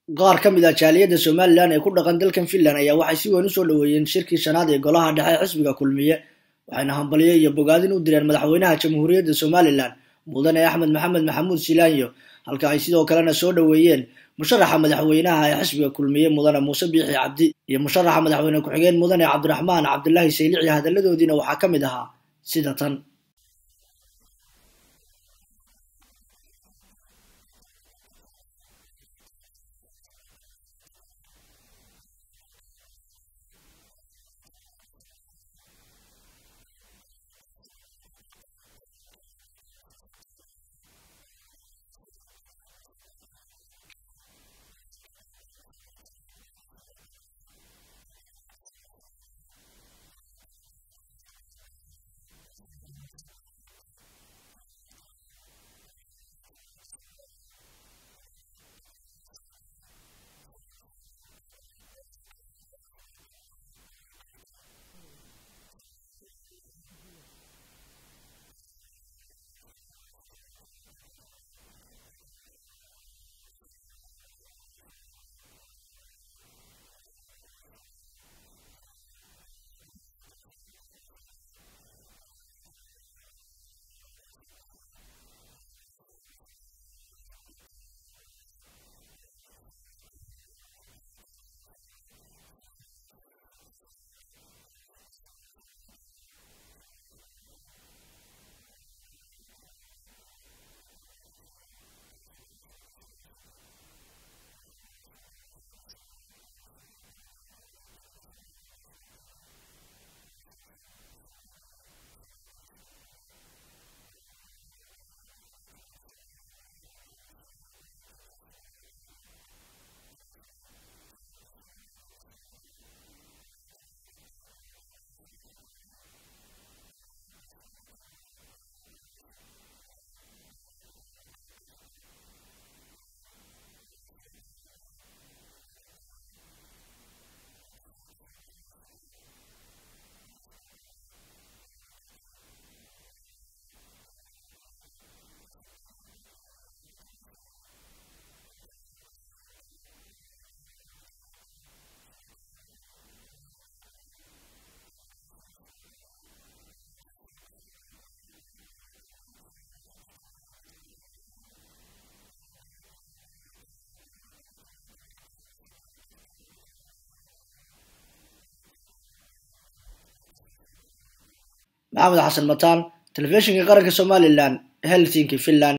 qaar ka mid ah jaaliyadda somalilan ee ku dhaqan dalkan finland ayaa waxay si weyn usoo dhoweeyeen shirkii shanaad ee golaha dhexe xisbiga kulmiye waxayna hambalyo iyo bogaadin u direen madaxweynaha jamhuuriyadda somalilan mudane axmed maxamed maxamuud silaanyo halka ay sidoo kalena soo dhoweeyeen musharaxa madaxweynaha ee xisbiga kulmiye mudane muuse biixi cabdi iyo musharaxa madaxweyne ku-xigeen mudane cabdiraxmaan cabdulaahi saylici hadalladoodiina waxaa ka mid ahaa sida tan maxamed xasan mataan telefishinka qaranka somalilan helsinki finland